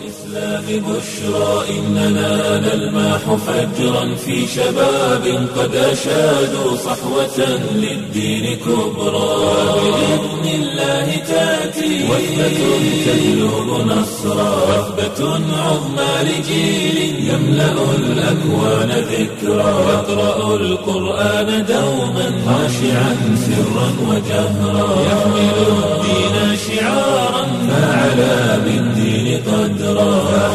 الإسلام بشرى إننا نلمح فجرا في شباب قد أشادوا صحوة للدين كبرى بإذن الله تأتي وثبة تجلب نصرا وثبة عظمى لجيل يملأ الأكوان ذكرا يقرأ القرآن دوما خاشعا سرا وجهرا يحمل الدين شعارا فعلى بالدين قدرا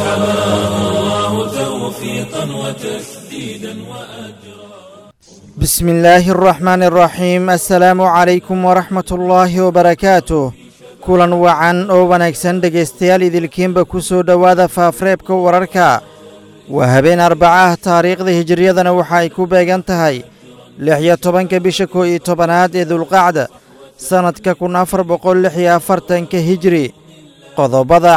فحماه الله توفيقا وتسديدا وأجرا بسم الله الرحمن الرحيم assalaamu calaykum waraxmat ullaahi wabarakaatuh kulan wacan oo wanaagsan dhegaystayaal idilkiinba ku soo dhowaada faafreebka wararka waa habeen arbaca ah taariikhda hijiriyadana waxa ay ku beegan tahay lix iyo tobanka bisha koo iyo tobanaad ee dulqacda sannadka kun afar boqol lix iyo afartanka hijiri qodobada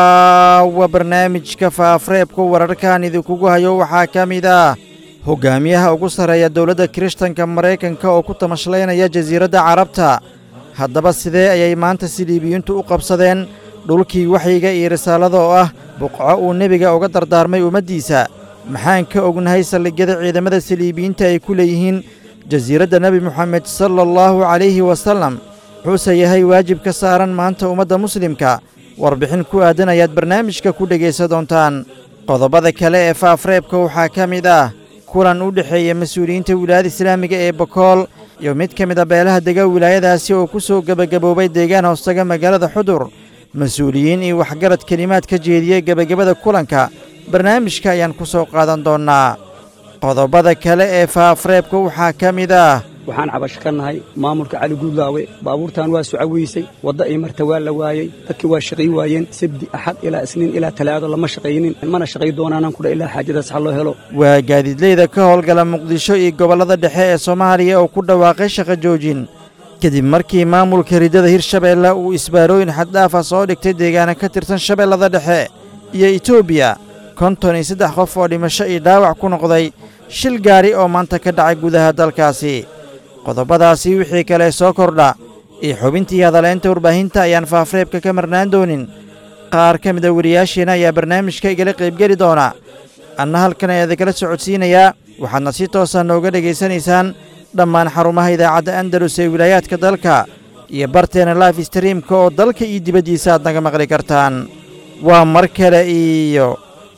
caawa barnaamijka faafreebka wararkan idinkugu hayo waxaa ka mid ah hogaamiyaha ugu sarreeya dowladda kirishtanka maraykanka oo ku tamashlaynaya jasiiradda carabta haddaba sidee ayay maanta siliibiyiintu u qabsadeen dhulkii waxyiga iyo risaalada oo ah buqco uu nebiga uga dardaarmay ummaddiisa maxaan ka ognahay saldhigyada ciidamada siliibiyiinta ay ku leeyihiin jasiiradda nebi moxamed sala allahu calayhi wasallam wuxuuse yahay waajib ka saaran maanta ummadda muslimka warbixin ku aadan ayaad barnaamijka ku dhegaysa doontaan qodobada kale ee faafreebka waxaa ka mid ah kulan u dhexeeya mas-uuliyiinta wilaayada islaamiga ee bokool iyo mid ka mid a beelaha dega wilaayadaasi oo ku soo gebagaboobay deegaan hoostaga magaalada xudur mas-uuliyiin iyo waxgarad kelimaad ka jeediyey gebagabada kulanka barnaamijka ayaan ku soo qaadan doonnaa qodobada kale ee faafreebka waxaa ka mid ah waxaan cabasho ka nahay maamulka cali guudlaawe baabuurtan waa sucaweysay wadda ay marta waa la waayey dadkii waa shaqay waayeen sabdi axad ilaa isniin ilaa talaado lama shaqaynin mana shaqay doonaanaan kudha ilaa xaajadaas ha loo helo waa gaadiidleyda ka howlgala muqdisho iyo gobollada dhexe ee soomaaliya oo ku dhawaaqay shaqo joojin kadib markii maamulka riddada hirshabeelle uu isbaarooyin xaddhaafa soo dhigtay deegaana ka tirsan shabeellada dhexe iyo etoobiya konton iyo saddex qof oo dhimasho iyo dhaawac ku noqday shil gaari oo maanta ka dhacay gudaha dalkaasi qodobadaasi wixii kale soo kordha iyo xubintii hadaleynta warbaahinta ayaan faafreebka ka marnaan doonin qaar ka mida wariyaasheenna ayaa barnaamijka igala qaybgeli doona anna halkan ayaa idinkala socodsiinayaa waxaadna si toosa nooga dhegaysanaysaan dhammaan xarumaha idaacadda andalus ee wilaayaadka dalka iyo barteena life streamka oo dalka iyo dibaddiisa aad naga maqli kartaan waa mar kale iyo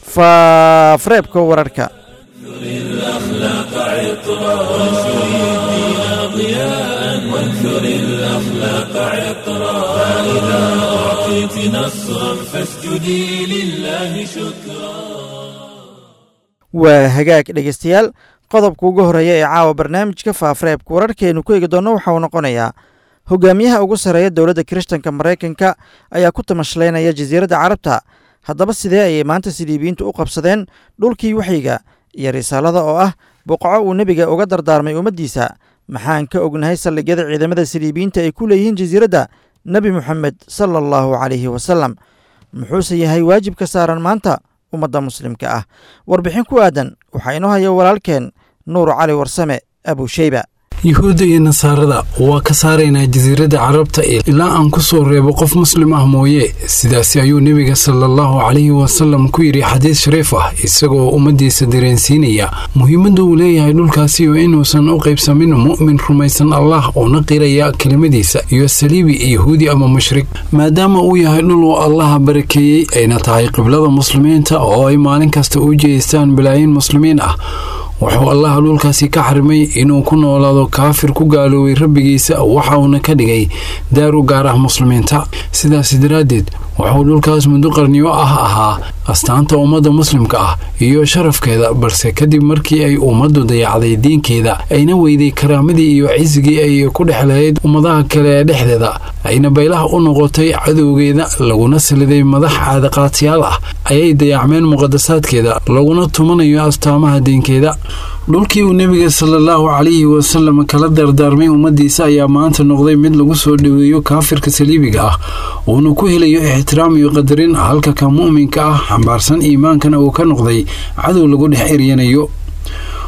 faafreebka wararka الأخلاق عطرا وانشر الدين ضياء وانثر الأخلاق عطرا فإذا أعطيت نصرا فاسجدي لله شكرا waa hagaag dhegaystayaal qodobka ugu horreeya ee caawa barnaamijka faafreebka wararkeenu ku eegi doonno waxa uu noqonayaa hogaamiyaha ugu sarreeya dowladda kirishtanka maraykanka ayaa ku tamashlaynaya jasiiradda carabta haddaba sidee ayay maanta siliibiyiintu u qabsadeen dhulkii waxyiga iyo risaalada oo ah buqco uu nebiga uga dardaarmay ummaddiisa maxaan ka ognahay saldhigyada ciidamada siliibiyiinta ay ku leeyihiin jasiiradda nebi moxamed sala allahu calayhi wasallam muxuuse yahay waajib ka saaran maanta ummadda muslimka ah warbixin ku aadan waxaa inoo haya walaalkeen nuur cali warsame abusheyba yuhuudda iyo nasaarada waa ka saaraynaa jasiiradda carabta ilaa aan ku soo reebo qof muslim ah mooye sidaasi ayuu nebiga salaallahu calayhi wasalam ku yidhi xadiis shariif ah isagoo ummaddiisa dareensiinaya muhiimadda uu leeyahay dhulkaasi oo inuusan u qaybsamin mu'min rumaysan allah uona qiraya kelimadiisa iyo saliibi yahuudi ama mushrik maadaama uu yahay dhul uu allaha barakeeyey ayna tahay qiblada muslimiinta oo ay maalin kasta u jeestaan balaayiin muslimiin ah wuxuu allaha dhulkaasi ka xarimay inuu ku noolaado kaafir ku gaaloobay rabbigiisa waxa uuna ka dhigay daaru gaar ah muslimiinta sidaas daraaddeed wuxuu dhulkaas muddo qarniyo ah ahaa astaanta ummadda muslimka ah iyo sharafkeeda balse kadib markii ay ummaddu dayacday diinkeeda ayna weyday karaamadii iyo cisigii ay ku dhex lahayd ummadaha kale ee dhexdeeda ayna baylaha u noqotay cadowgeeda laguna saliday madax caadaqaatiyaal ah ayay dayacmeen muqadasaadkeeda laguna tumanayo astaamaha diinkeeda dhulkii uu nebiga salaallahu calayhi wasalam kala dardaarmay ummaddiisa ayaa maanta noqday mid lagu soo dhoweeyo kaafirka saliibiga ah uuna ku helayo ixtiraam iyo qadarin halka ka mu'minka ah xambaarsan iimaankana uu ka noqday cadow lagu dhex eryanayo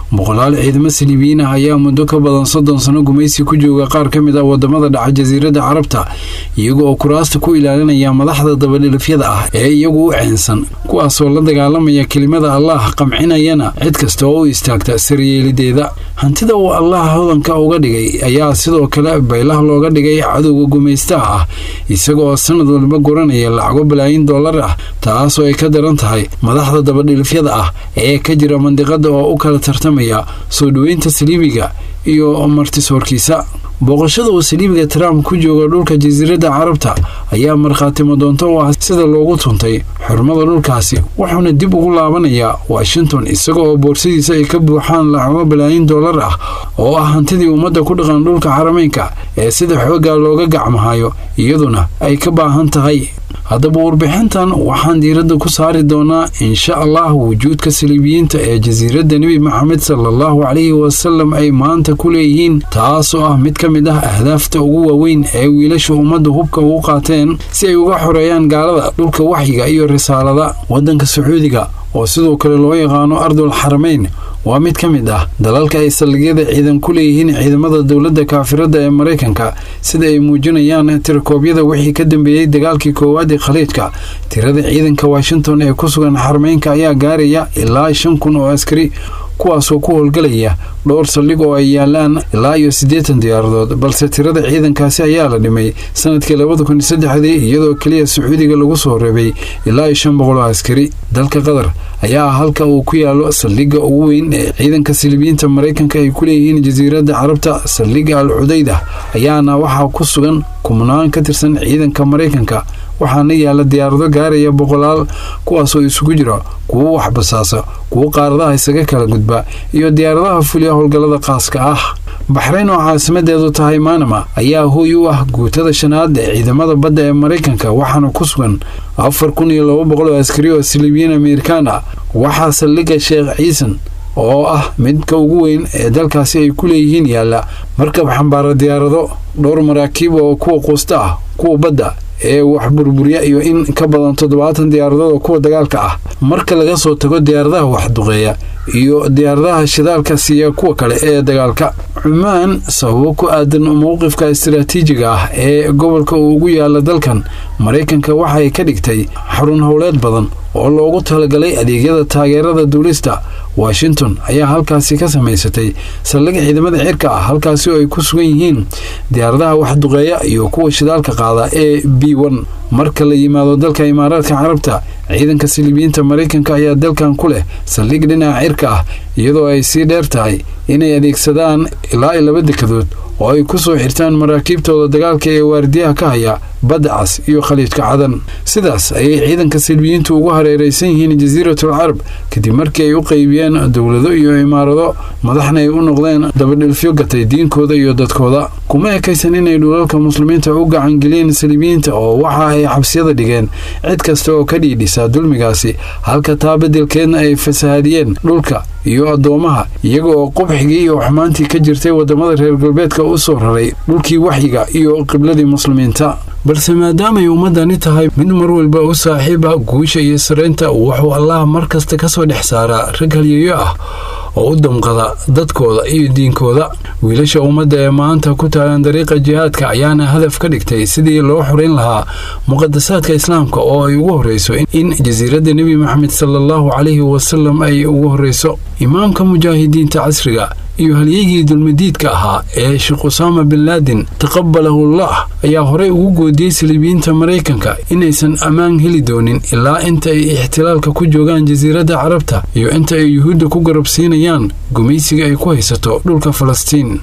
boqolaal ciidamo saliibiyiin ah ayaa muddo ka badan soddon sano gumaysi ku jooga qaar ka mid ah wadamada dhaca jasiiradda carabta iyaga oo kuraasta ku ilaalinaya madaxda dabadhilifyada ah ee iyagu u ceensan kuwaasoo la dagaalamaya kelimada allah qamcinayana cid kasta oo u istaagta saryeelideeda hantida uu allah hodanka uga dhigay ayaa sidoo kale baylah looga dhigay cadowga gumaystaha ah isagaoo sanad walba guranaya lacago balaayin dollar ah taasoo ay ka daran tahay madaxda dabadhilifyada ah ee ka jira mandiqada oo u kala tartamaya soo dhoweynta saliibiga iyo martisoorkiisa booqashada uu saliibiga trump ku jooga dhulka jasiiradda carabta ayaa markhaatimo doonto u ah sida loogu tuntay xurmada dhulkaasi wuxuuna dib ugu laabanayaa washington isaga oo boorsadiisa ay ka buuxaan lacago balaayin dollar ah oo ah hantidii ummadda ku dhaqan dhulka xarameynka ee sida xoogaa looga gacmahayo iyaduna ay ka baahan tahay haddaba warbixintan waxaan diiradda ku saari doonaa insha allah wujuudka saliibiyiinta ee jasiiradda nebi maxamed salallahu calayhi wasalam ay maanta ku leeyihiin taasoo ah mid ka mid ah ahdaafta ugu waaweyn ee wiilasha ummadda hubka ugu qaateen si ay uga xoreeyaan gaalada dhulka waxyiga iyo risaalada waddanka sacuudiga oo sidoo kale loo yaqaano ardul xarameyn waa mid ka mid ah dalalka ay saldhigyada ciidan ku leeyihiin ciidamada dowladda kaafirada ee maraykanka sida ay muujinayaan tirakoobyada wixii ka dambeeyey dagaalkii koowaad ee khaliijka tirada ciidanka washington ee ku sugan xarameynka ayaa gaaraya ilaa shan kun oo askari kuwaasoo ku howlgalaya dhowr saldhig oo ay yaalaan ilaa iyo siddeetan diyaaradood balse tirada ciidankaasi ayaa la dhimay sanadkii labada kun iyo saddexdii iyadoo keliya sacuudiga lagu soo reebay ilaa iyo shan boqol oo askari dalka qatar ayaa ah halka uu ku yaalo saldhigga ugu weyn ee ciidanka silibiyiinta maraykanka ay ku leeyihiin jasiiradda carabta saldhigga al cudayda ayaana waxaa ku sugan kumnaan ka tirsan ciidanka maraykanka waxaana yaalla diyaarado gaaraya boqolaal kuwaasoo isugu jira kuwo waxbasaasa kuwo qaaradaha isaga kala gudba iyo diyaaradaha fuliya howlgallada qaaska ah baxrayn oo caasimadeedu tahay maanama ayaa hooy u ah guutada shanaad ee ciidamada badda ee maraykanka waxaana ku sugan afar kun iyo laba boqol oo askari oo silibiyiin amerikaan ah waxaa saldhigga sheekh ciisan oo ah midka ugu weyn ee dalkaasi ay ku leeyihiin yaalla markab xambaara diyaarado dhowr maraakiib oo kuwa quusta ah kuwa badda ee wax burburya iyo in ka badan toddobaatan diyaaradood oo kuwa dagaalka ah marka laga soo tago diyaaradaha waxduqeeya iyo diyaaradaha shidaalka siiya kuwa kale ee dagaalka cumaan sababo ku aadan mowqifka istaraatiijiga ah ee gobolka uu ugu yaala dalkan maraykanka waxay ka dhigtay xarun howleed badan oo loogu talagalay adeegyada taageerada duulista washington ayaa halkaasi ka samaysatay saldhig ciidamada cirka ah halkaasi oo ay ku sugan yihiin diyaaradaha waxduqeeya iyo kuwa shidaalka qaada ee b n marka la yimaado dalka imaaraadka carabta ciidanka silibiyiinta maraykanka ayaa dalkan ku leh saldhig dhinaca cirka ah iyadoo ay sii dheer tahay inay adeegsadaan ilaa iyo laba dekadood oo ay ku soo xirtaan maraakiibtooda dagaalka ee waardiyaha ka haya badda cas iyo khaliijka cadan sidaas ayay ciidanka silbiyiintu ugu hareeraysan yihiin jasiiratul carab kadib markii ay u qaybiyeen dowlado iyo imaarado madaxna ay u noqdeen dabadhilfyo gatay diinkooda iyo dadkooda kuma ekaysan inay dhulalka muslimiinta u gacangeliyeen saliibiyiinta oo waxa ay xabsiyada dhigeen cid kasta oo ka dhiidhisa dulmigaasi halka taa beddelkeedna ay fasahaadiyeen dhulka iyo addoomaha iyaga oo qubxigii iyo xumaantii ka jirtay waddamada reer galbeedka u soo raray dhulkii waxyiga iyo qibladii muslimiinta balse maadaamay ummaddani tahay mid mar walba u saaxiiba guusha iyo saraynta wuxuu allah mar kasta ka soo dhex saaraa rag halyeeyo ah oo u damqada dadkooda iyo diinkooda wiilasha ummadda ee maanta ku taagan dariiqa jihaadka ayaana hadaf ka dhigtay sidii loo xorayn lahaa muqadasaadka islaamka oo ay ugu horreyso in jasiiradda nebi maxamed salaallahu calayhi wasalam ay ugu horreyso imaamka mujaahidiinta casriga iyo halyeygii dulmadiidka ahaa ee sheekh usaama bin laadin taqabalahullah ayaa horey ugu goodiyey saliibiyiinta maraykanka inaysan ammaan heli doonin ilaa inta ay ixtilaalka ku joogaan jasiiradda carabta iyo inta ay yuhuudda ku garabsiinayaan gumaysiga ay ku haysato dhulka falastiin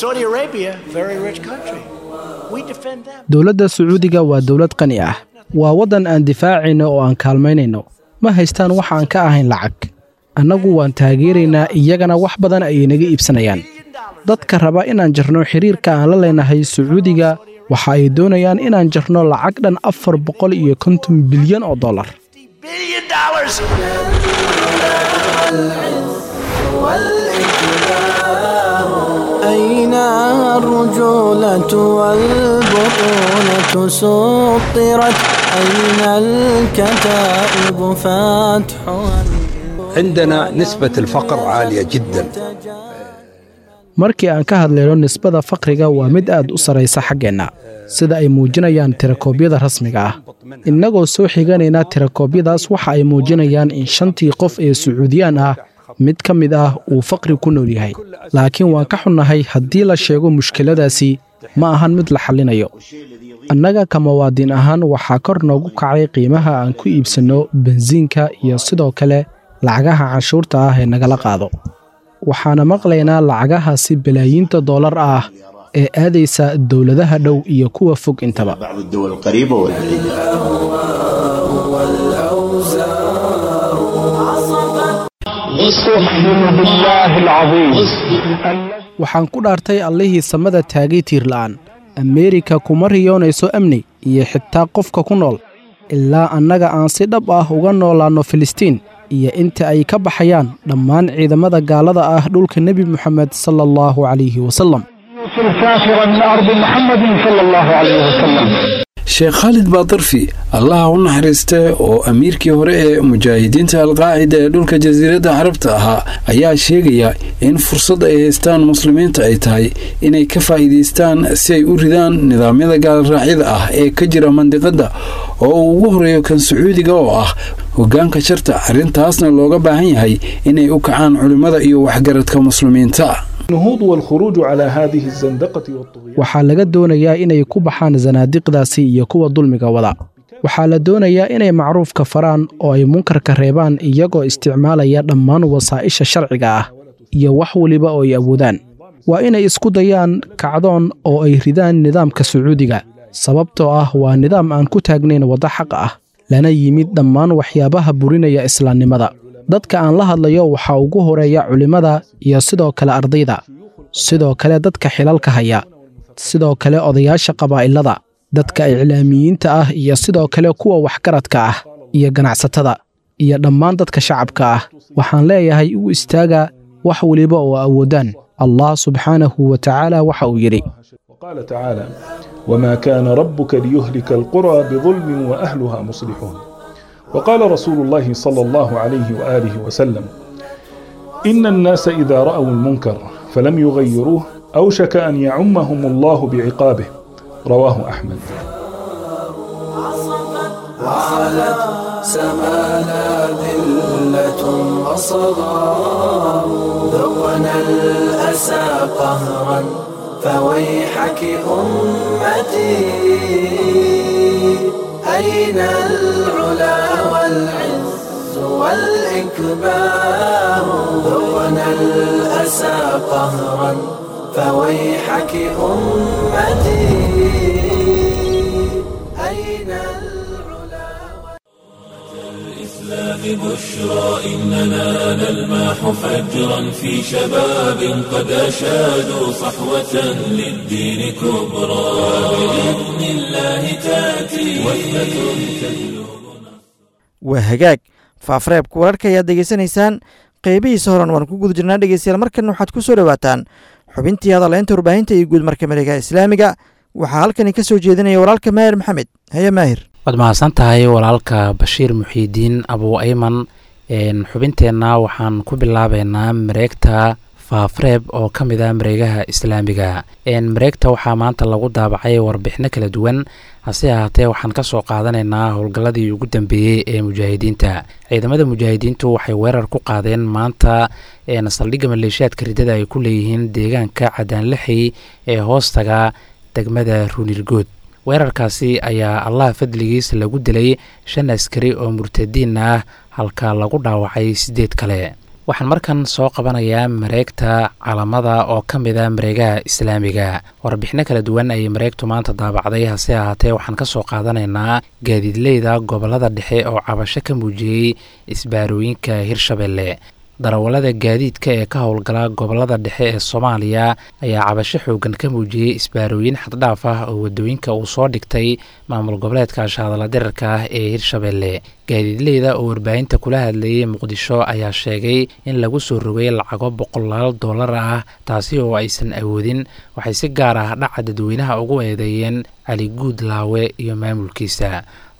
dowladda sacuudiga waa dowlad qani ah waa waddan aan difaacayno oo aan kaalmaynayno ma haystaan wax aan ka ahayn lacag annagu waan taageeraynaa iyagana wax badan ayay naga iibsanayaan dadka raba inaan jarno xiriirka aan la leenahay sacuudiga waxa ay doonayaan inaan jarno lacag dhan afar boqol iyo konton bilyan oo dollar أين الرجولة والبطولة سطرت أين الكتائب فاتحها عندنا نسبة الفقر عالية جدا markii aan ka hadlayno nisbada faqriga waa mid aad u sarraysa xaggeenna sida ay muujinayaan tirakoobyada rasmiga ah innagoo soo xiganayna tirakoobyadaas waxa ay muujinayaan in shantii qof ee sacuudiyaan ah mid ka mid ah uu faqri ku nool yahay laakiin waan ka xunnahay haddii la sheego mushkiladaasi ma ahan mid la xallinayo annaga ka muwaadin ahaan waxaa kor noogu kacay qiimaha aan ku iibsanno bensiinka iyo sidoo kale lacagaha canshuurta ah ee nagala qaado waxaana maqlaynaa lacagahaasi balaayiinta dollar ah ee aadaysa dowladaha dhow iyo kuwa fog intaba بعض الدول القريبة والبعيدة waxaan ku dhaartay allihii samada taagay tiirla'aan ameerika kuma riyoonayso amni iyo xitaa qofka ku nool ilaa annaga aan si dhab ah uga noolaanno filistiin iyo inta ay ka baxayaan dhammaan ciidamada gaalada ah dhulka nebi moxamed sala allahu calayhi wasallam الكافرة من أرض محمد صلى الله عليه وسلم sheekh khaalid baadarfi allaha u naxariistee oo amiirkii hore ee mujaahidiinta alqaacida ee dhulka jasiiradda carabta ahaa ayaa sheegaya in fursad ay haystaan muslimiinta ay tahay inay ka faa'iidaystaan si ay u ridaan nidaamyada gaalraacyada ah ee ka jira mandiqadda oo uu ugu horeeyo kan sacuudiga oo ah hoggaanka sharta arrintaasna looga baahan yahay inay u kacaan culimmada iyo waxgaradka muslimiinta النهوض والخروج على هذه الزندقة والطغيان waxaa laga doonayaa inay ku baxaan sanaadiqdaasi iyo kuwa dulmiga wada waxaa la doonayaa inay macruufka faraan oo ay munkarka reebaan iyagoo isticmaalaya dhammaan wasaa'isha sharciga ah iyo wax weliba oo ay awoodaan waa inay isku dayaan kacdoon oo ay ridaan nidaamka sacuudiga sababtoo ah waa nidaam aan ku taagnayn waddo xaq ah lana yimid dhammaan waxyaabaha burinaya islaamnimada dadka aan la hadlayo waxaa ugu horeeya culimmada iyo sidoo kale ardayda sidoo kale dadka xilalka haya sidoo kale odayaasha qabaa'ilada dadka iclaamiyiinta ah iyo sidoo kale kuwa waxgaradka ah iyo ganacsatada iyo dhammaan dadka shacabka ah waxaan leeyahay u istaaga wax weliba oo awoodaan allah subxaanahu wa tacaala waxa uu yidhi وقال تعالى وما كان ربك ليهلك القرى بظلم وأهلها مصلحون وقال رسول الله صلى الله عليه وآله وسلم إن الناس إذا رأوا المنكر فلم يغيروه أوشك أن يعمهم الله بعقابه رواه أحمد سمانا ذلة وصغار ذقنا الأسى قهرا فويحك أمتي أين العلا والعز والإكبار ذقنا الأسى قهرا فويحك أمتي أين العلا الإسلام بشرى إننا نلمح فجرا في شباب قد أشادوا صحوة للدين كبرى بإذن الله تأتي وثبة تهلو waa hagaag faafareebka wararka ayaad degeysanaysaan qeybihiisa horan waan ku guda jirnaa dhegeystayaal markan waxaad ku soo dhowaataan xubintii hadaleynta warbaahinta iyo guud marka mareegaha islaamiga waxaa halkani ka soo jeedinaya walaalka maahir maxamed haye maahir waad mahadsan tahay walaalka bashiir muxiidiin abu ayman xubinteenna waxaan ku bilaabeynaa mareegta faafareeb oo ka mid ah mareegaha islaamiga mareegta waxaa maanta lagu daabacay warbixino kala duwan hase ahaatee waxaan ka soo qaadanaynaa howlgalladii ugu dambeeyey ee mujaahidiinta ciidamada mujaahidiintu waxay weerar ku qaadeen maanta saldhigga maleeshiyaadka riddada ay ku leeyihiin deegaanka cadaanlixi ee hoostaga degmada ruunirgood weerarkaasi ayaa allah fadligiis lagu dilay shan askari oo murtadiin ah halka lagu dhaawacay siddeed kale waxaan markan soo qabanayaa mareegta calamada oo ka mid a mareegaha islaamiga warbixino kala duwan ayay mareegtu maanta daabacday hase ahaatee waxaan ka soo qaadanaynaa gaadiidleyda gobollada dhexe oo cabasho ka muujiyey isbaarooyinka hirshabelle darawallada gaadiidka ee ka howlgala gobollada dhexe ee soomaaliya ayaa cabasho xoogan ka muujiyey isbaarooyin xaddhaaf ah oo waddooyinka uu soo dhigtay maamul goboleedka shaadala dirarka ah ee hirshabelle gaadiidleyda oo warbaahinta kula hadlayay muqdisho ayaa sheegay in lagu soo rogay lacago boqolaal dollar ah taasi oo aysan awoodin waxay si gaar ah dhaca dadweynaha ugu eedeeyeen cali guud laawe iyo maamulkiisa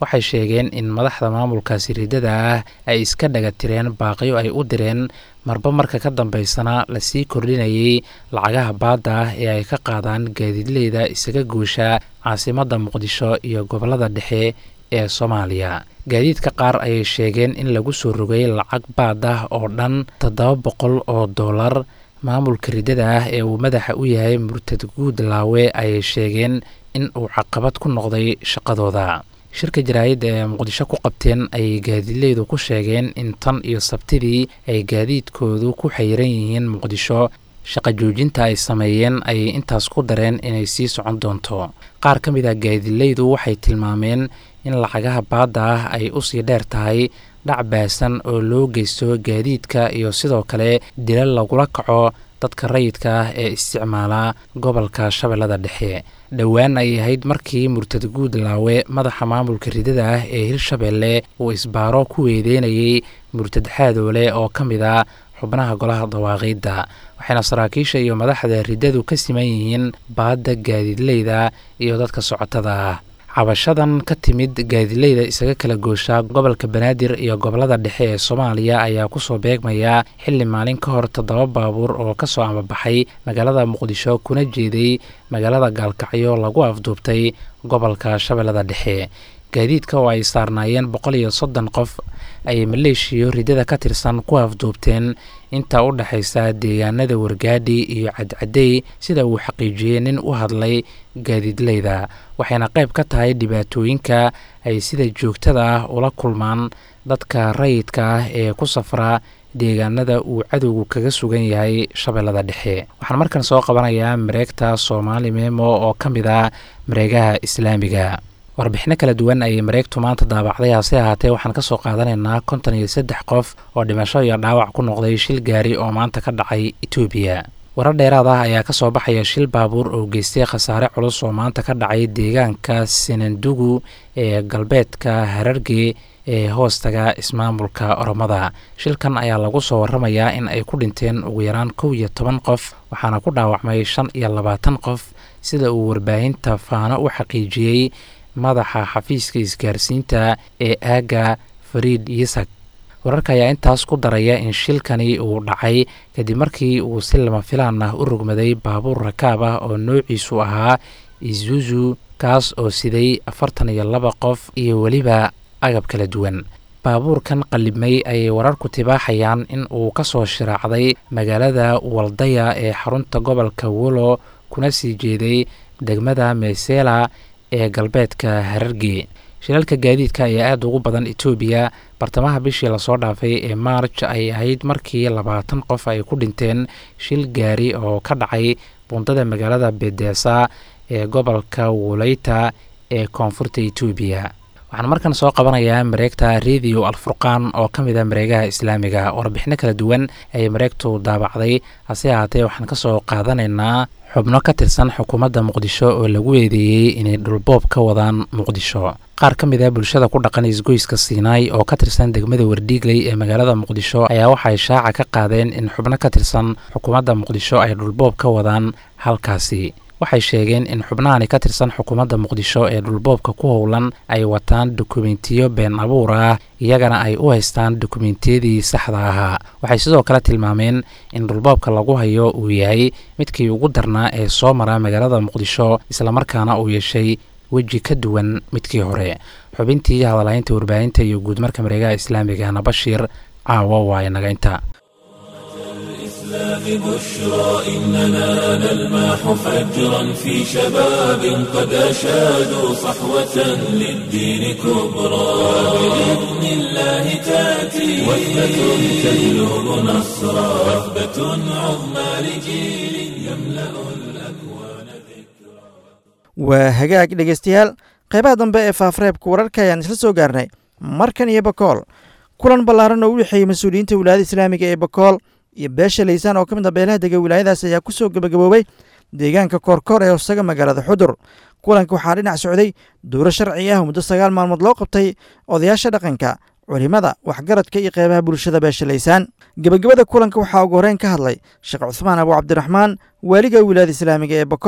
waxay sheegeen in madaxda maamulkaasi riddada ah ay iska dhagatireen baaqyo ay u direen marba marka ka dambeysana lasii kordhinayay lacagaha baadda ah ee ay ka qaadaan gaadiidleyda isaga guusha caasimadda muqdisho iyo gobollada dhexe ee soomaaliya gaadiidka qaar ayay sheegeen in lagu soo rogay lacag baad ah oo dhan toddoba boqol oo dollar maamulka riddada ah ee uu madaxa u yahay murtad guudlaawe ayay sheegeen in uu caqabad ku noqday shaqadooda shirka jaraa'idda ee muqdisho ku qabteen ayay gaadiidleydu ku sheegeen in tan iyo sabtidii ay gaadiidkoodu ku xayiran yihiin muqdisho shaqa joojinta ay sameeyeen ayay intaas ku dareen inay sii socon doonto qaar ka mid ah gaadiidleydu waxay tilmaameen in lacagaha baadda ah ay usii dheer tahay dhac baasan oo loo geysto gaadiidka iyo sidoo kale dila lagula kaco dadka rayidka ah ee isticmaala gobolka shabeellada dhexe dhowaan ay ahayd markii murtad guudlaawe madaxa maamulka riddada ah ee hirshabeelle uu isbaaro ku weedeynayay murtad xaadoole oo ka mid a xubnaha golaha dawaaqiidda waxayna saraakiisha iyo madaxda riddadu ka siman yihiin baadda gaadiidleyda iyo dadka socotada ah cabashadan ka timid gaadiidleyda isaga kala goosha gobolka banaadir iyo gobolada dhexe ee soomaaliya ayaa kusoo beegmaya xilli maalin ka hor toddoba baabuur oo kasoo amabaxay magaalada muqdisho kuna jeeday magaalada gaalkacyo lagu afduubtay gobolka shabeellada dhexe gaadiidka oo ay saarnaayeen boqol iyo soddon qof ayay maleeshiyo riddada ka tirsan ku afduubteen inta u dhexaysa deegaanada wargaadhi iyo cadcadey sida uu xaqiijiyey nin u hadlay gaadiidleyda waxayna qayb ka tahay dhibaatooyinka ay sida joogtada ah ula kulmaan dadka rayidka ah ee ku safra deegaanada uu cadowgu kaga sugan yahay shabeellada dhexe waxaan markan soo qabanayaa mareegta soomaali memo oo ka mid ah mareegaha islaamiga warbixino kala duwan ayay mareegtu maanta daabacday hase ahaatee waxaan ka soo qaadanaynaa konton iyo saddex qof oo dhimasho iyo dhaawac ku noqday shil gaari oo maanta ka dhacay etoobiya warar dheeraad ah ayaa ka soo baxaya shil baabuur oo geystay khasaare culus oo maanta ka dhacay deegaanka sinandugu ee galbeedka hararge ee hoostaga ismaamulka oromada shilkan ayaa lagu soo waramayaa in ay ku dhinteen ugu yaraan kow iyo toban qof waxaana ku dhaawacmay shan iyo labaatan qof sida uu warbaahinta faano u xaqiijiyey madaxa xafiiska isgaarsiinta ee aaga fariid yisak wararka ayaa intaas ku daraya in shilkani uu dhacay kadib markii uu si lama filaan ah u rogmaday baabuur rakaab ah oo noociisu ahaa izuzu kaas oo siday afartan iyo laba qof iyo weliba agab kala duwan baabuurkan qallibmay ayay wararku tibaaxayaan in uu ka soo shiraacday magaalada waldaya ee xarunta gobolka wolo kuna sii jeeday degmada meesela ee galbeedka hararge shilalka gaadiidka ayaa aada ugu badan etoobiya bartamaha bishii lasoo dhaafay ee maarj ay ahayd markii labaatan qof ay ku dhinteen shil gaari oo ka dhacay bundada magaalada bedeesa ee gobolka woleyta ee koonfurta etoobiya waxaan markan soo qabanayaa mareegta radio alfurqaan oo ka mid a mareegaha islaamiga warbixino kala duwan ayay mareegtu daabacday hase ahaatee waxaan ka soo qaadanaynaa xubno ka tirsan xukuumadda muqdisho oo lagu eedeeyey inay dhulboob ka wadaan muqdisho qaar ka mid a bulshada ku dhaqan isgoyska siinaay oo ka tirsan degmada wardhiigley ee magaalada muqdisho ayaa waxay shaaca ka qaadeen in xubno ka tirsan xukuumadda muqdisho ay dhulboob ka wadaan halkaasi waxay sheegeen in xubnahani ka tirsan xukuumadda muqdisho ee dhulboobka ku howlan ay wataan dokumentiyo been abuur ah iyagana ay u haystaan dokumentiyadii saxda ahaa waxay sidoo kale tilmaameen in dhulboobka lagu hayo uu yahay midkii ugu darnaa ee soo mara magaalada muqdisho islamarkaana uu yeeshay weji ka duwan midkii hore xubintii hadalhaynta warbaahinta iyo guudmarka mareegaha islaamigana bashiir caawa waa inaga inta الإسلام بشرى إننا نلمح فجرا في شباب قد أشادوا صحوة للدين كبرى بإذن الله تأتي وثبة تجلب نصرا وثبة عظمى لجيل يملأ الأكوان ذكرا waa hagaag dhegeystayaal qaybaha dambe ee faafreebka wararka ayaan isla soo gaarnay markan iyo bakool kulan ballaaran oo u dhexeeyey mas-uuliyiinta wilaayada islaamiga ee bakool iyo beesha laysaan oo ka mid a beelaha dega wilaayadaas ayaa ku soo gebagaboobay deegaanka koorkoor ee hoosaga magaalada xudur kulanka waxaa dhinac socday duuro sharci ah muddo sagaal maalmood loo qabtay odayaasha dhaqanka culimada waxgaradka iyo qeybaha bulshada beesha laysaan gebagabada kulanka waxaa ugu horeyn ka hadlay sheekh cuhmaan abu cabdiraxmaan waaliga wilaayada islaamiga ee bakool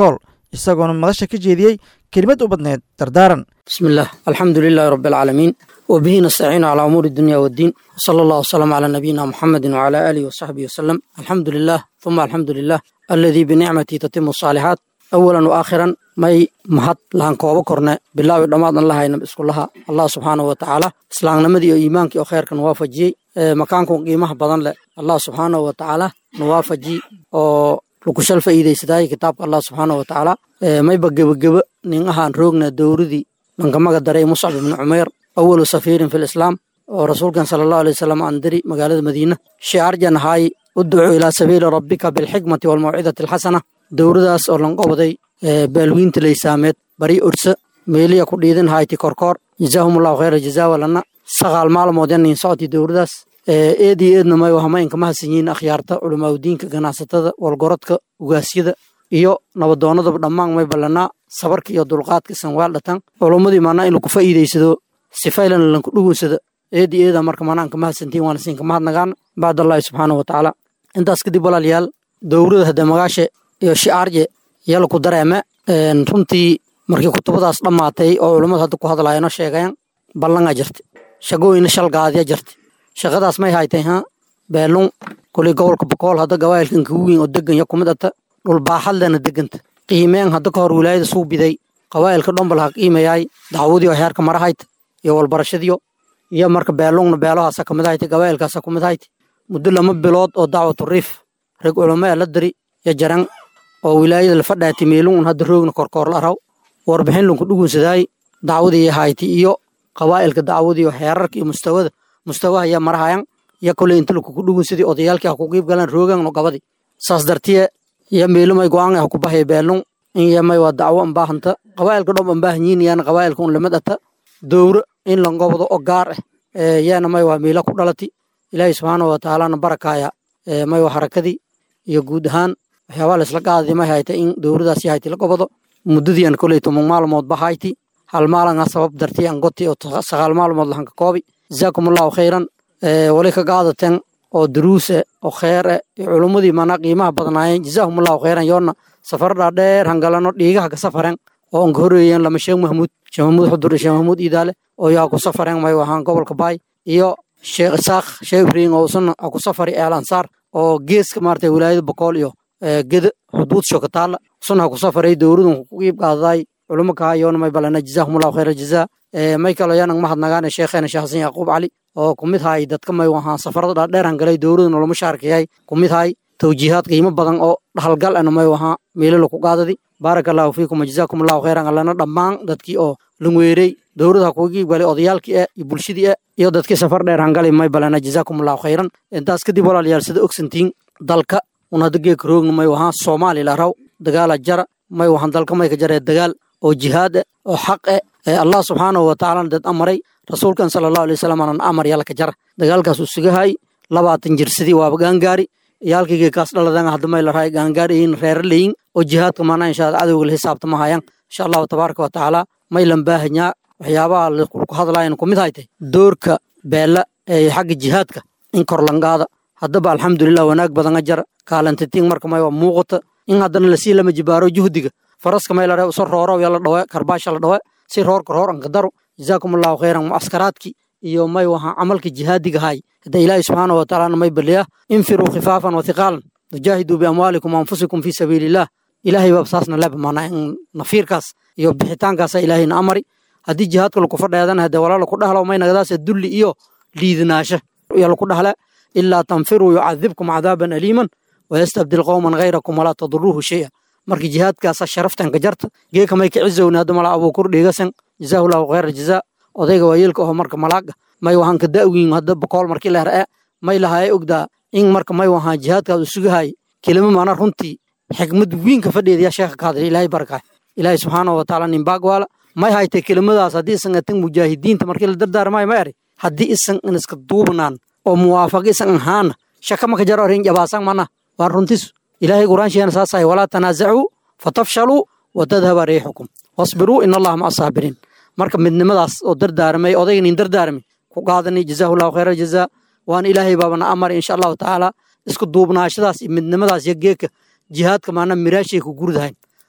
isagoona madasha ka jeediyey kelimad u badneed dardaaran بسم الله الحمد لله رب العالمين وبه نستعين على أمور الدنيا والدين وصلى الله وسلم على نبينا محمد وعلى آله وصحبه وسلم الحمد لله ثم الحمد لله الذي بنعمته تتم الصالحات أولا وآخرا ماي مهد لان كوبا كورنا بالله ودمادنا الله هاي نبسك الله الله سبحانه وتعالى اسلام نمدي إيمانك وخير كان وافجي مكانكم قيمة بدن له الله سبحانه وتعالى نوافجي oo lagu shal faa'iidaysaday kitaabka Allah subhanahu wa ta'ala ee may bagabagaba nin ahaan roogna dowradii lankamaga daray Mus'ab ibn Umayr awwalu safiirin fil Islam oo rasuulkan sallallahu alayhi wasallam aan diri magaalada Madiina shi'ar janahay ud'u ila sabiili rabbika bil hikmati wal maw'idati al hasana dowradaas oo lan qobday baalwiinta leysaameed bari ursa meeliya ku dhiidan hayti korkoor jazaahumullahu khayra jazaa walana sagaal maalmood in socoti dowradaas eedii eedna may wahama inkama hasan yihiin akhyaarta culimaaudiinka ganacsatada walgorodka ugaasyada iyo nabadoonadaba dhammaan may ballanaa sabarka iyo dulqaadka sanwaal dhatan culummadii maanaa in lagu faa'iidaysado sifaylan lanku dhugunsada eedii eeda marka maanaa inkama hasantiin waana siin kama hadnagaan bacdallahi subxaanahu watacaala intaas kadib walaalayaal dowrada hadda magaashe iyo shicaarje yala ku dareeme runtii markii kutubadaas dhammaatay oo culummadu hadda ku hadlaayano sheegayan ballangaa jirta shagooyina shalgaadya jirta shaqadaas may haytay ha beelun kulay gobolka bokool hadda gawaayilkan kagu weyn oo degan ya kumid ata dhul baaxadlena deganta qiimeen hadda ka hor wilaayada suu biday qawaayilka dhombal ha qiimayaay dacwadii oo heerka mara hayta iyo walbarashadiyo iyo marka beelungna beelahaasa kamid hayta gawaayilkaasa kumid hayta muddo lama bilood oo dacwatu riif rag culamo ee la diri ya jaran oo wilaayada la fadhaati meelungun hadda roogna korkoor la araw warbixin lunku dhugunsadaay dacwadii hayti iyo qawaa'ilka dacwadii oo heerarka iyo mustawada mustawaha ya marahayan ya koley inta lakuku dhugunsadii odayaalkii ha ku qiib galaan roogan no gabadi saas dartiye ya meelumay go-aan ha ku bahaya beelun in yamay waa dacwo anbaahanta qawaa'ilka dhom anbaahanyiin yaana qawaa'ilka un lamid ata dowro in langobdo oo gaar ah yaana may waa miila ku dhalati ilaahay subxaanahu watacaalana barakaaya may waa harakadii iyo guud ahaan waxyaabaa laisla qaadadi may hayta in dowradaasi hayti la gobado muddadiian koley toban maalmood ba hayti hal maalanga sabab dartii an goti oo sagaal maalmood lahanka koobi jazaakum allahu khayran wali ka qaadateen oo duruuse oo kheere iyo culummadii maanaa qiimaha badnaayeen jazaahum allahu khayran yoonna safar dhaadheer hangalano dhiigaha ka safaren oo anka horeeyeen lama sheekh mahmuud sheekh mahmuud xudur iyo sheekh mahmuud iidaale oo yaa ku safareen may ahaan gobolka baay iyo sheekh isaaq sheekh ibriin oo usana ha ku safari eel ansaar oo geeska maarata wilaayada bokool iyo geda xuduud shokataala usana ha ku safaray dowladun ku qiib qaadaday culummo kaha yoona may balana jazaahum allahu khayra jazaa may kaloo yaanan mahadnagaane sheekheena sheekh xasan yacquub cali oo ku mid hay dadka may ahaan safarada dhaadheer hangalay dowladda noloma shaarkayay ku mid hay tawjiihaad qiimo badan oo dhaxalgal ana may ahaa meelala ku qaadadi baaraka allahu fiikum wajazaakum allahu khayran allana dhammaan dadkii oo langweerey dowladda kuga qiibgalay odayaalkii eh iyo bulshadii eh iyo dadkii safar dheer hangalay may balana jazaakum allahu khayran intaas kadib walaalayaal sida ogsantiin dalka un hadda geeka roogna may ahaa soomaaliya la raw dagaala jara may ahaan dalka may ka jaree dagaal oo jihaad eh oo xaq eh ee allah subxaanahu watacaalana dad amaray rasuulkan sala allahu alay wasalam aanan amar yalka jara dagaalkaas uu sugahay labaatan jirsadii waaba gaangaari iyaalkayga kaas dhaladan hadda may la rahay gaangaariyin reera leyin oo jihaadka maanaa insha allah cadowga la xisaabta ma hayaan insha allahu tabaaraka wa tacaala may lan baahanyaa waxyaabaha laku hadlayan ku mid haytay doorka beela ee xagga jihaadka in kor langaada haddaba alxamdulilah wanaag badanga jara kaalantitiin marka may waa muuqata in haddana lasii lama jibaaro juhdiga faraska may la rahay uso rooro yala dhawe karbaasha la dhawe si roorka roor anka daro jazaakum allahu khayran mucaskaraadki iyo may waha camalka jihaadiga hay hadda ilaahi subxaanahu watacaalana may baliya infiruu khifaafan wa hiqaalan wajaahiduu biamwaalikum waanfusikum fii sabiiliillah ilaahay baab saasna leba maanaa in nafiirkaas iyo bixitaankaasa ilaahayna amari haddii jihaadka laku fadheedana hadee walaa laku dhahlo may nagadaase dulli iyo liidinaasho iyo laku dhahle ilaa tanfiruu yucadibkum cadaaban aliiman wayastabdil qowman hayrakum walaa taduruuhu shaya marka jihaadkaasa sharaftanka jarta geeka may ka cizowna hadda mala abuukur dhigasan jazaahu llahu khayra jazaa odayga waayeelka aho marka malaaga may wahan ka da'wiin hadda bokool markii la her'e may lahaye ogdaa in marka may wahaan jihaadkaas u sugahay kelimo maana runtii xikmad wiinka fadheeda yaa sheekha ka hadlay ilaahay barakaay ilaahay subxaanahu watacaala nimbaag waala may haytay kelimadaas haddii isan atan mujaahidiinta markii la dardaarmaayo ma eri haddii isan in iska duubnaan oo muwaafaq isan ahaana shaka maka jaro arrin jabaasan mana waan runtisu ilaahay quraansheena saasahay walaa tanaasacuu fatafshaluu watadhaba riixukum wasbiruu in allaha maca saabiriin marka midnimadaas oo dardaarmay odaygan in dardaarmay ku qaadanay jazaahu llahu khayra jazaa waana ilaahay baabana amar insha allahu tacaala isku duubnaashadaas iyo midnimadaas iyo geeka jihaadka maana miraashay ku gurdahayn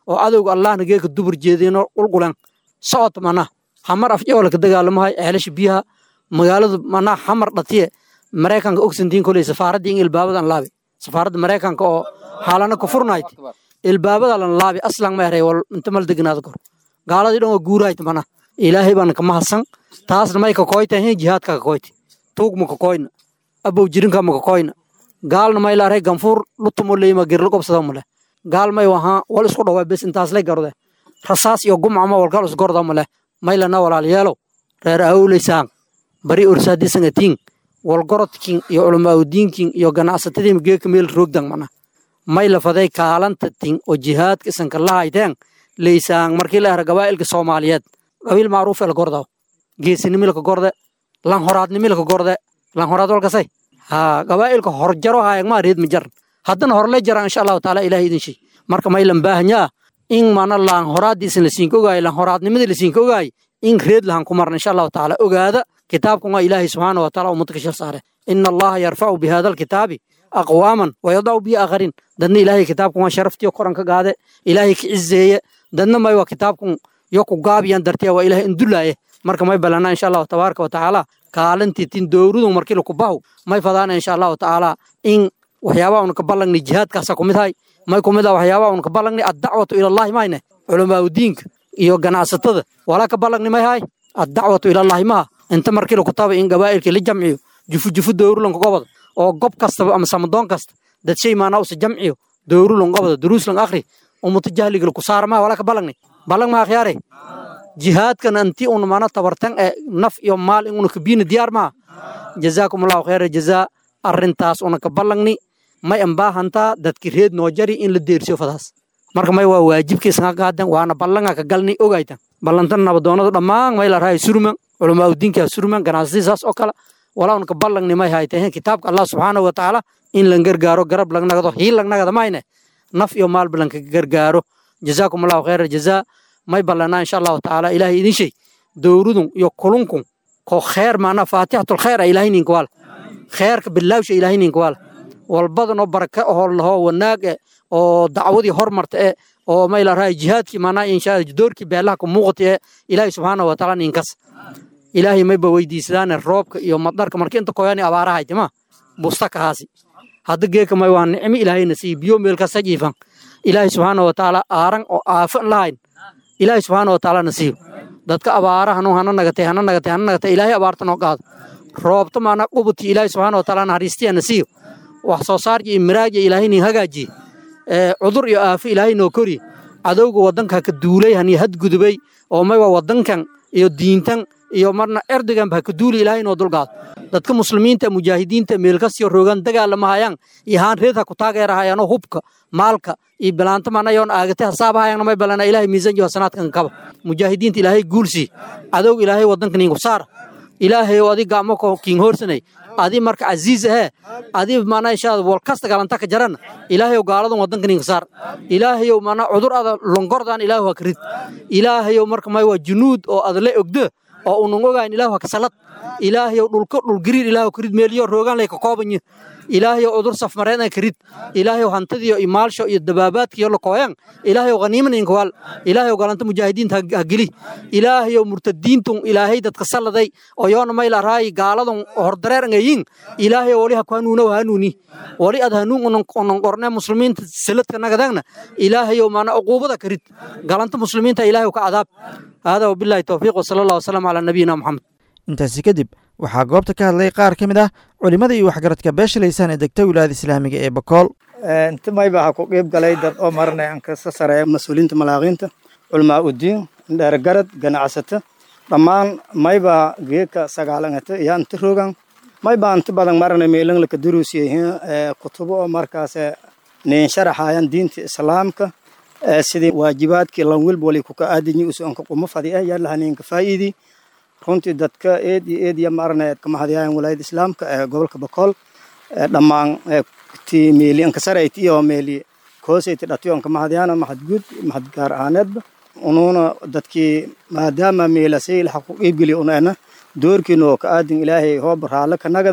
oo adowga allahna geeka dubur jeedino qulqulan socod mana hamar afjawalka dagaalamahay ceelasha biyaha magaaladu mana xamar dhatiye maraykanka ogsantiin koley safaaradda in ilbaabadan laabi safaaradda maraykanka oo xaalana ku furnayd ilbaabada lan laabi aslan ma eray wal inta mal degnaada kor gaaladii dhan waa guuraayt mana ilaahay baan ka mahadsan taasna may ka koyta hin jihaadka ka koyti tuug ma ka koyna abow jirinka ma ka koyna gaalna may laaray ganfuur lutumo leeyma girlo gobsada male gaal may waha wal isku dhawaa bes intaas lay garode rasaas iyo gumcama walgal isgorda male may lana walaalyeelow reer awleysaan bari ursaadisangatiin walgorodkin iyo culamaaudiinkin iyo ganacsatadiima geeka meel roogdan mana may lafaday kaalanta tin oo jihaadka isanka lahayteen leysaan markii la era gabaa'ilka soomaaliyeed qabiil macruuf el gordaw geesinimilka gorde lanhoraadnimilka gorde lanhoraad walkasay ha gabaa'ilka horjaro haayagmaa reed ma jaran haddana horle jaraan insha allahu taala ilaah idin shay marka may lan baahanyaa in mana laanhoraaddiisan lasiinka ogaayo lanhoraadnimadii lasiinka ogaayo in reed lahan ku marna insha allahu taala ogaada kitaabkan waa ilaahay subxaana wa taala ummadka ka shir saare ina allaha yarfacu bi hada alkitaabi aqwaaman wayadacu bihi aakharin dadna ilaahay kitaabkan waa sharaftiyo koran ka gaade ilaahay ka cizeeye dadna may waa kitaabkan yo ku gaabiyan dartiya waa ilaahay indulaaye marka may balanaa insha allahu tabaaraka wa tacaala kaalintii tin dowradu markii laku bahu may fadaana insha allahu tacaala in waxyaabaha una ka ballangni jihaadkaasa kumid hay may kumid ah waxyaabaha una ka ballangni addacwatu ilallahi mayne culamaaudiinka iyo ganacsatada walaa ka ballangni may hay addacwatu ilallahi maha inta markii laku taba in gabaa'ilkii la jamciyo jufu jufu dowrulanka gobada oo gob kastaba ama samadoon kasta dad shay maanaa usa jamciyo dowrulan gobada duruuslan akhri umuta jahliga laku saara maha walaa ka ballangni ballang maha khiyaare jihaadkan anti una mana tabartan ee naf iyo maal in una kabiina diyaar maha jazaakum allahu khayra jazaa arrintaas una ka ballangni may ambaahantaa dadki reed noo jari in la deersiyo fadaas marka may waa waajibkiisanga qaadan waana ballanga ka galni ogaytan ballantan nabadoonadu dhammaan may la rahay surman culamaa udiinkaa surman ganacsatii saas oo kale walaa una ka ballangni may haytahen kitaabka allah subxaanahu wa tacaala in lan gargaaro garab lagnagado hiil lagnagada mayne naf iyo maalba lanka gargaaro jazaakum allahu khayra jazaa may ballanaa insha allahu tacaala ilaahay idin shay dowrudun iyo kulunkun ko kheer maanaa faatixatul khayr a ilaahay ninka waala kheerka bilaawsha ilaahay ninka waala walbadanoo baraka oo laho wanaag e oo dacwadii hormarta e oo may la rahay jihaadkii maanaa insha doorkii beelaha ku muuqata e ilaahay subxaanahu wa tacaala ninkas ilaahay mayba weydiisadaane roobka iyo madarka marka inta koyaani abaarahay jama busta kahaasi hadda geeka may waa nicmi ilaahayna siiy biyo meel kasta jiifan ilaahay subxaana wa tacaala aaran oo aafan lahayn ilaahay subxaana wa tacaala na siiyo dadka abaarahanu hana nagatay hana nagatay hana nagatay ilaahay abaarta noo qaado roobta maana qubutii ilaahay subxaana wa tacaala naxariistiya na siiyo wax soo saarki iyo miraaja ilaahay nin hagaajiye cudur iyo aafo ilaahay noo koriye cadowga waddanka ka duulay hani hadgudubay oo maywa waddankan iyo diintan iyo marna erdogan baa ka duuli ilaahay noo dulqaado dadka muslimiinta mujaahidiinta meelkasiyo roogan dagaalamahayaan iyo haan reed ha ku taageerahayaanoo hubka maalka iyo bilaanta manayoon aagate hasaabahayaan may balana ilaahay miisaan iyo hasanaadkan kaba mujaahidiinta ilaahay guulsii cadowga ilaahay waddanka ninku saara ilaahay oo adi gacmo kiin hoorsanay adi marka casiis ahee adi mana inshaada walkasta galanta ka jaran ilaahayow gaaladan waddanka ninka saar ilaahayow mana cudur ada longordan ilaahu ha ka rid ilaahayow marka may waa junuud oo adle ogdo oo unan ogayn ilaahu ha ka salad ilaahayow dhulka dhulgariir ilaahu ka rid meeliyo roogaan lay ka koobanyo ilaahayow cudur safmareedna ka rid ilaahayow hantadiyo iyo maalsho iyo dabaabaadkiyo la kooyan ilaahayow khaniima ninka waal ilaahayow galanta mujaahidiinta ha geli ilaahayow murtadiintun ilaahay dadka saladay oo yoona mayla raayi gaaladan hordareer ngayin ilaahayow wali ha ku hanuunow hanuuni wali ad hanuun unan qorne muslimiinta saladka nagadagna ilaahayow maana uquubada ka rid galanta muslimiinta ilaahayow ka cadaab hada wabillahi towfiiq wasala allah wasalam calaa nabiyina moxamed intaasi kadib waxaa goobta ka hadlay qaar ka mid ah culimmada iyo waxgaradka beesha laysaan ee degta wilaayada islaamiga ee bakool inta mayba ha ku qiib galay dad oo marna aan kasa sareeya mas-uuliyiinta malaaqiinta culamaa udiin dheergarad ganacsato dhammaan mayba geeka sagaalangata iyo inta rogan mayba inta badan marna meelan laka duruusiyahin kutubo oo markaas nin sharaxayan diinta islaamka sidii waajibaadkii lan welba wali kuka aadinyi usuanka quma fadi ah yaalaha ninka faa'iidii runtii dadka eed iyo eed iyo maarneed kama hadiyaan walaayada islaamka ee gobolka bakool dhammaan ti meeli ankasarayti iyo meeli koosayti dhatiyon kama hadiyaan mahad guud mahad gaar ahaaneedba unuuna dadkii maadaama meelasay laxa ku qiibgeli unaena doorkiina oo ka aadin ilaahay hooba raale ka nagada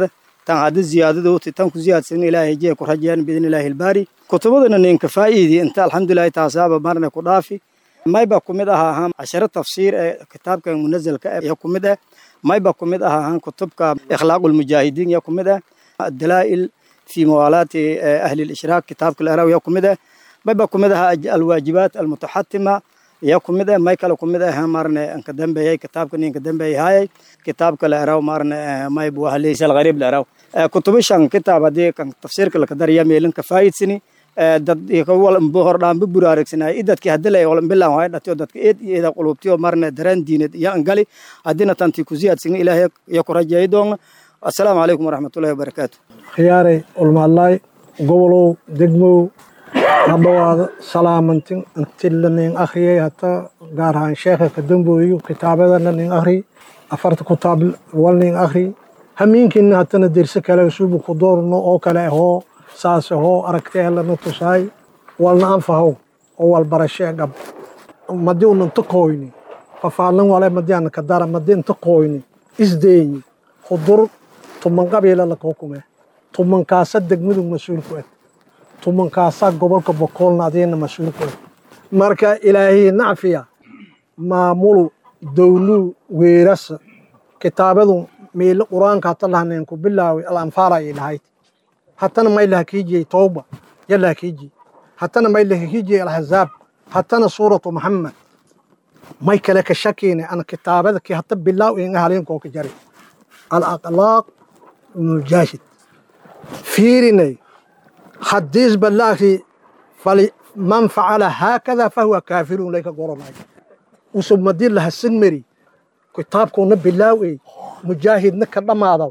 tan haddi ziyaadadowti tan ku ziyaadsan ilaahay jee ku rajayaan biidni illaahi ilbaari kutubadana ninka faa'iidi inta alxamdulillahi taasaaba marna ku dhaafi mayba ku mid aha ahaan casharo tafsiir ee kitaabkan munazalka ya ku mid ah mayba ku mid aha ahaan kutubka ikhlaaqulmujaahidiin ya ku mid ah addalaa'il fi muwaalaati ahli lishraak kitaabka laraw ya ku mid ah mayba ku mid aha alwaajibaat almutaxatima ya ku mid ah may kale ku mid ah marne anka dambeeyay kitaabka ninka dambeeyay hayay kitaabka laraw marne mayb wahaleysa alghariib laraw kutubishan kitaab haddii kan tafsiirka lakadariya meelinka faa'iidsini dad hordhaanba buraarigsanay idadki hadila bilan waay dhatiyo dadka eed iyo eeda qulubtiyo marne dareen diineed iyo angali haddina tanti ku ziyaadsigna ilaahay iyo ku rajeeyi doona assalaamu calaykum waraxmatullahi wabarakaatu khiyaarey ulmaadlaay gobolow degmow hadhowaada salaamantin antilanin akhriyay hata gaar ahaan sheekha kadambooyo kitaabadana nin akhri afarta kutaab walnin akhri hamiinkiina hatana derse kale suubu ku doorno oo kale ahoo saas ahoo aragtee lana tusaay walna anfahow oo walbarashee gab madi una inta kooyni fafaalin wale madi ana kadara madi inta kooyni isdeeyi hudur tuman qabiila laka hukume tumankaasa degmadu mas-uulku ed tumankaasaa gobolka bokoolna adiina mas-uulku ed marka ilaahiy nacfiya maamulu dowluu weerasa kitaabadu miilo qur-aanka hata lahaneen ku bilaaway alanfaala ay lahayd hatana may lahakijiyey towba ya lahakiji hatana may lahakijiyey alxazaab hatana suuratu maxamed may kale ka shakiine ana kitaabada ki hata bilaaw inga halinkoo ka jari alaqlaaq mujaahid fiirinay hadiis balaagri fali man facala haakada fahuwa kaafirun layka goranay usub madii lahasan meri kitaabkuuna bilaawey mujaahidna ka dhammaadaw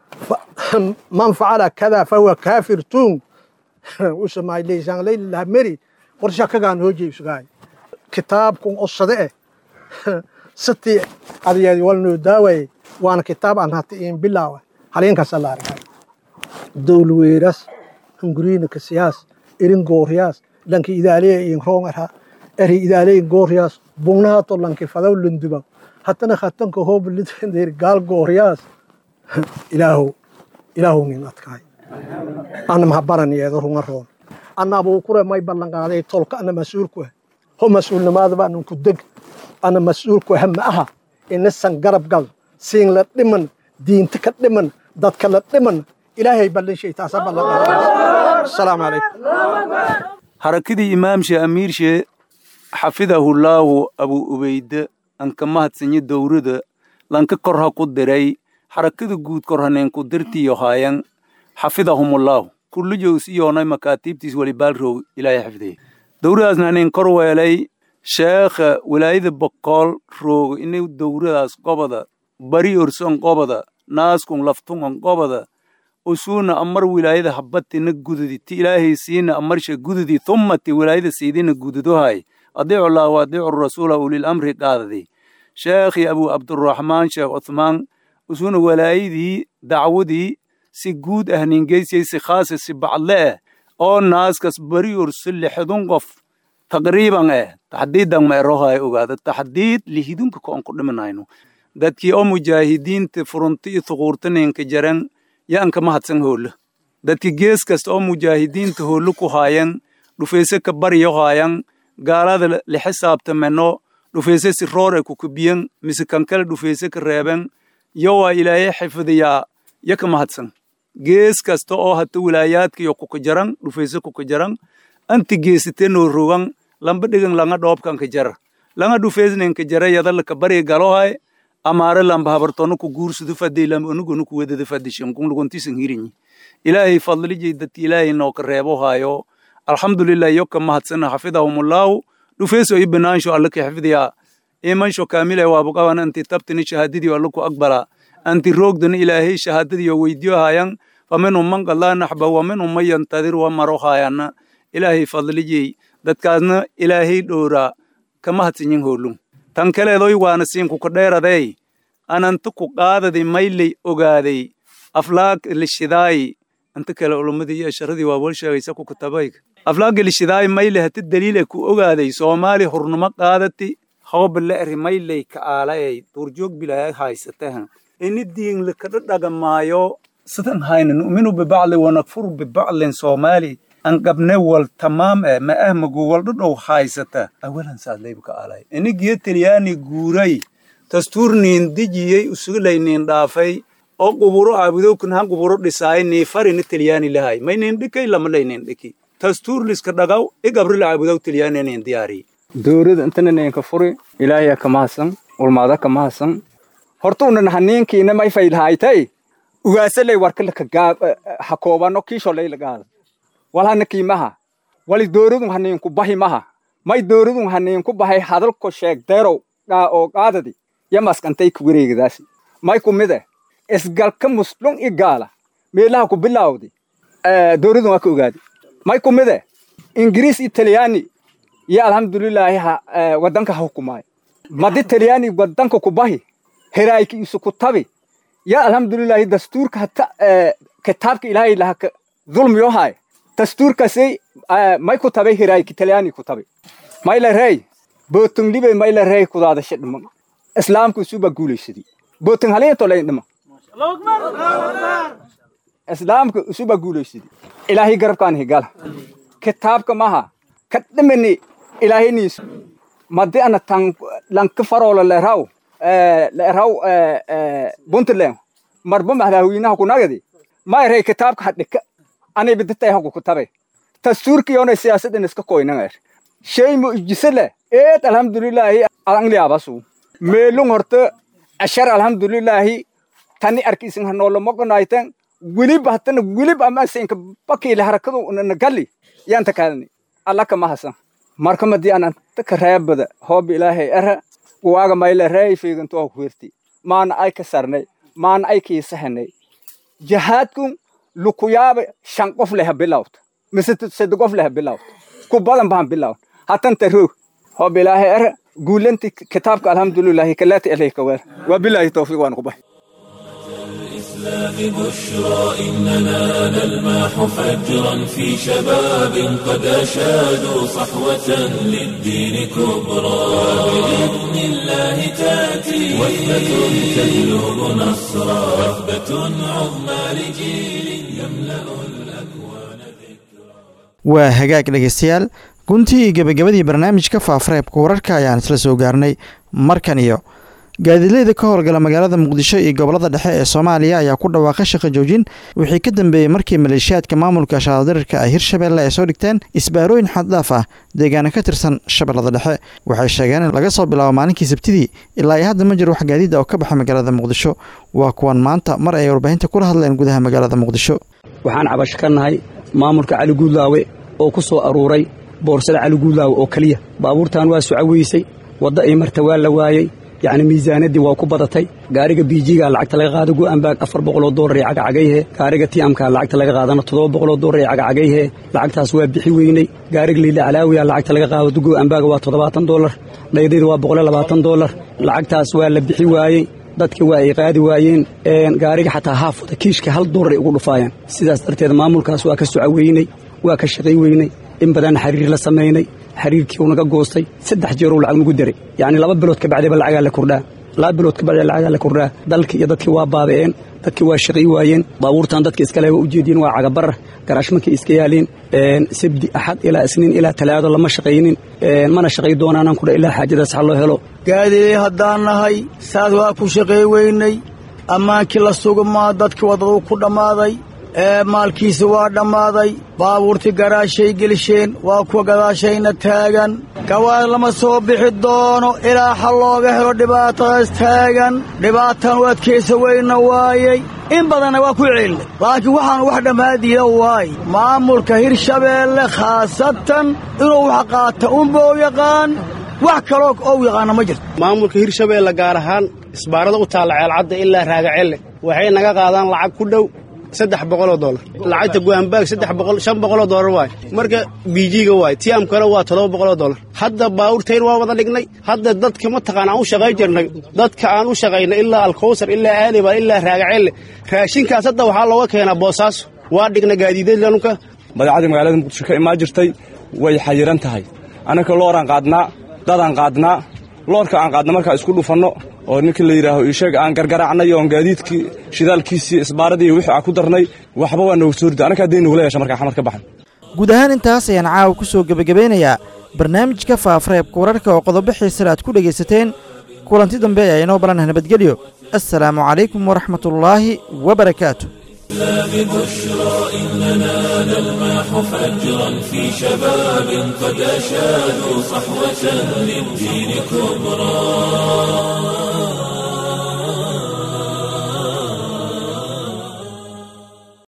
man facala kada fahuwa kaafir tuun usamayleysanlaylaha meri qorsha kagaan hoojeysugaay kitaabkun osade eh sitii adeedi walnoo daawaye waana kitaab aan hata iin bilaawa haliinkaasa la argay dowlweeras hunguriina ka siyaas irin gooriyaas lanki idaaleya iin roongarha eri idaaleya gooriyaas bugnahato lanki fadaw lunduba hatana khatanka hooblidir gaal gooriyaas ilaahow ilaahow nin adkaay ana mahabaraniyeedo runga roon ana abuukure may ballanqaaday tolka ana mas-uulku ah ho mas-uulnimaadaba anan ku deg ana mas-uulku ah ma aha inasan garab gal siin la dhiman diinta ka dhiman dadka la dhiman ilaahay ballanshay taasa ballanqaaday asalaamu calaykum harakadii imaamshe amiirshe xafidahullaahu abu ubeyde anka mahadsanyo dowrada lanka korha ku diray xarakada guud korhaneen ku dirtiyo haayan xafidahumullaahu kullijows iyoonay makaatiibtiis welibaalrow ilaahay xifdiye dowradaasna haneen kor weelay sheekha wilaayada bokool roogo inay dowradaas goboda bari orson goboda naaskun laftungan goboda usuuna amar wilaayada habbatina gududi ti ilaahay siina amarsha gududi tummati wilaayada siidina gududohay adiicu llah wa adiicu rasuula ulil amri qaadadi sheekhi abu cabduraxmaan sheekh cuthmaan usuuna walaayadii dacwadii si guud ah ningeysiyey si khaasa si bacdle ah oo naaskas bari orso lixdun qof taqriiban eh taxdiidan ma erohay ogaada taxdiid lihidunka koon ku dhimanayno dadkii oo mujaahidiinta furunta iyo thuquurtaneenka jaran yaanka mahadsan hoolla dadki gees kasta oo mujaahidiinta hoollo ku haayan dhufayse ka baryo haayan gaalada la xisaabtameno dhufayse si roor ay kukubiyan mise kankale dhufayse ka reeben yo waa ilaahay xifdiyaa ya ka mahadsan gees kasta oo hata wilaayaadkiyo kuka jaran dhufayse kuka jaran anti geesitenoo rogan lamba dhigan langa dhoobkanka jara langa dhufeysnenka jara yadalaka bari galohay amaare lamba habartono ku guursudu fadey lamba onugonu ku wedada fadishan kun lugontisan hirinyi ilaahay fadlijay dadki ilaahay nooka reebo haayo alxamdulilah yo ka mahadsana xafidahumullaahu dhufeeso i banaansho alla ka xifdiyaa imansho kaamile waabuqaban anti tabtini shahaadadiyo alla ku aqbala anti roogdana ilaahay shahaadadiyo weydiyo haayan faminhum man qadlaa naxba wa minhum man yantadir wa maro haayana ilaahay fadlijay dadkaasna ilaahay dhowraa kama hadsinyin hoolum tan kaleedoy waana siinkuka dheeradey ananta ku qaadadi mayley ogaaday aflaag lishidaay anta kale ulumadii iyo asharadii waa wal sheegaysa ku kitabayga aflaaga lishidaay mayle hati daliile ku ogaaday soomaali hurnimo qaadati hooba la eri mayley ka aalaey duurjoog bilaa haysatahan ini diinla kada dhagamaayo sidan hayna nu'minu bibacli wanakfuru bibaclin soomaali an qabne wal tamaam eh ma ah magu waldhodhow haysata awalan saadlayba ka alay inigiyo talyaani guuray dastuurniin dijiyey usugulayniin dhaafay oo quburo aabudowkan han quburo dhisaay niifarini talyaani lahay maynin dhikay lamalaynin dhiki dastuur liska dhagaw igabrila aabudow talyaani nin diyaari dowrada intana ninka furi ilaahaya ka mahadsan ulmaada ka mahadsan horta unan haniinkiina may faylhaaytay ugaasaley warkalaka gaab ha koobano kiisholay lagaada wal hana kiimaha wali dowradun haniinku bahi maha may dowradun haniinku bahay hadalko sheeg deerow oo qaadadi yamaskantay ku wareegadaasi may kumide isgalka muslun i gaala meelaha ku bilaawdi dowradun waa ka ogaadi may kumide ingiriis i talyaani iyo alxamdulilaahi wadanka ha hukumaayo madi talyaani wadanka ku bahi heraayki isu ku tabi ya alxamdulilaahi dastuurka hata kitaabka ilaahay laha zulmiyo haay dastuurkasay may ku tabay heraayki talyaani ku tabi may la rey bootunglibe may la rey kudaadasha dhiman islaamku isuba guulaysadi bootun haliintolay dhima islaamka isuba guulaysadi ilaahay garabkaan higala kitaabka maha ka dhimani ilaahayniis madi ana tan lanka faroola leeraw leeraw puntland marba madaxweynaha kunagadi mayrey kitaabka hadhika anay biditay hagu kutabe dastuurkiyona siyaasadan iska koynanger shay mu ijisale eed alhamdulilaahi angliabasu meelung horta ashar alhamdulilaahi tani arkiisin hanoolomogonaytan welib hatana welib amasinka bakiile harakadu nagali yanta kalani allaka mahasan marka madi anan taka reebada hoob ilaahay era waaga mayle reey fiigantoa kuherti maana ay ka sarnay maana ay kiisahanay jahaadkun lukuyaaba shan qof leha bilawta mise sede qof leha bilawta ku badan bahan bilawn hatanta roog hoob ilaahay era guulanti kitaabka alhamdulilaahi kalaati alayka weer waa bilaahi tawfiiq waan kubay الإسلام بشرى إننا نلمح فجرا في شباب قد أشادوا صحوة للدين كبرى بإذن الله تأتي وثبة تجلب نصرا وثبة عظمى لجيل يملأ الأكوان waa hagaag dhegaystayaal guntii iyo gebagabadii barnaamijka faafareebka wararka ayaan isla soo gaarnay markan iyo gaadiidleyda ka howlgala magaalada muqdisho iyo gobolada dhexe ee soomaaliya ayaa ku dhawaaqay shaqo joojin wixii ka dambeeyey markii maleeshiyaadka maamulka shaadirirka ay hirshabeelle ay soo dhigteen isbaarooyin xaddhaaf ah deegaana ka tirsan shabeellada dhexe waxay sheegeen in laga soo bilaabo maalinkii sabtidii ilaa ay hadda ma jiro wax gaadiida oo ka baxa magaalada muqdisho waa kuwan maanta mar ay warbaahinta kula hadleen gudaha magaalada muqdisho waxaan cabasho ka nahay maamulka cali guudlaawe oo ku soo aruuray boorsada cali guudlaawe oo keliya baabuurtan waa sucaweysay wadda ay marta waa la waayey yacni miisaanadii waa ku badatay gaariga biijiga lacagta laga qaado go'anbaag afar boqoloo doolar iyo cagacagayhe gaariga tiamka lacagta laga qaadana toddoba boqoloo doolar iyo cagacagayhe lacagtaas waa bixi weyney gaariga liila calaawiya lacagta laga qaado go'anbaaga waa toddobaatan doolar dhaydayda waa boqol labaatan doolar lacagtaas waa la bixi waayey dadka waa ay qaadi waayeen gaariga xataa haafada kiishka hal doolar ay ugu dhufaayaan sidaas darteed maamulkaas waa ka soco weyney waa ka shaqay weyney in badan xiriir la samaynay xiriirkii uu naga goostay saddex jeeruu lacag nagu daray yacni laba bilood ka bacdiba lacagaa la kordhaa laba bilood ka bacdi lacagaa la kordhaa dalkii iyo dadkii waa baaba'een dadkii waa shaqay waayeen baabuurtan dadka iskale waa ujeediin waa cagabarar garaashmankay iska yaaliin sabdi axad ilaa isniin ilaa talaado lama shaqaynin mana shaqay doonaanan kudha ilaa xaajadaas ha loo helo gaadiday haddaan nahay saas waa ku shaqay weynay ammaankii la sugumaa dadkii waddaduu ku dhammaaday ee maalkiisa waa dhammaaday baabuurtii garaashay gelisheen waa kuwa gadaashayna taagan gawaad lama soo bixi doono ilaa xal looga helo dhibaatadaas taagan dhibaatan u adkaysa weyna waayey in badanna waa ku celinay laakiin waxaanu wax dhammaadiida waay maamulka hirshabeelle khaasatan inuu wax qaata unbou yaqaan wax kaloo ou yaqaana ma jirto maamulka hirshabeelle gaar ahaan isbaarada u taalla ceelcadda ilaa raagacelle waxay naga qaadaan lacag ku dhow saddex boqoloo doolar lacagta go'aanbaag saddex boqol shan boqoloo doolar waay marka biijiga waay tiamkana waa toddoba boqoloo doolar hadda baawurtayn waa wada dhignay hadda dadka mataqaan aan u shaqayn jirnay dadka aan u shaqaynay ilaa alkowsar ilaa aaliba ilaa raagacelle raashinkaas hadda waxaa looga keenaa boosaaso waa dhignay gaadiidadlanunka badeecadii magaalada muqdisho ka imaan jirtay way xayiran tahay annaka looraan qaadnaa dadaan qaadnaa loorka aan qaadna markaa isku dhufanno oo ninkii la yidhaaho iisheeg aan gargaraacnay oon gaadiidkii shidaalkiisii isbaaradii wixii aan ku darnay waxba waa noogu soo rida anaka haddii nugula yeesha markaa xamar ka baxan guud ahaan intaas ayaan caawa ku soo gebagabeynayaa barnaamijka faafareebka wararka oo qodobo xiisale aad ku dhegaysateen kulanti dambe ayaa inoo balanah nabadgelyo assalaamu calaykum waraxmatullaahi wabarakaatu ببشرى إننا نلمح فجرا في شباب قد أشادوا صحوة للدين كبرى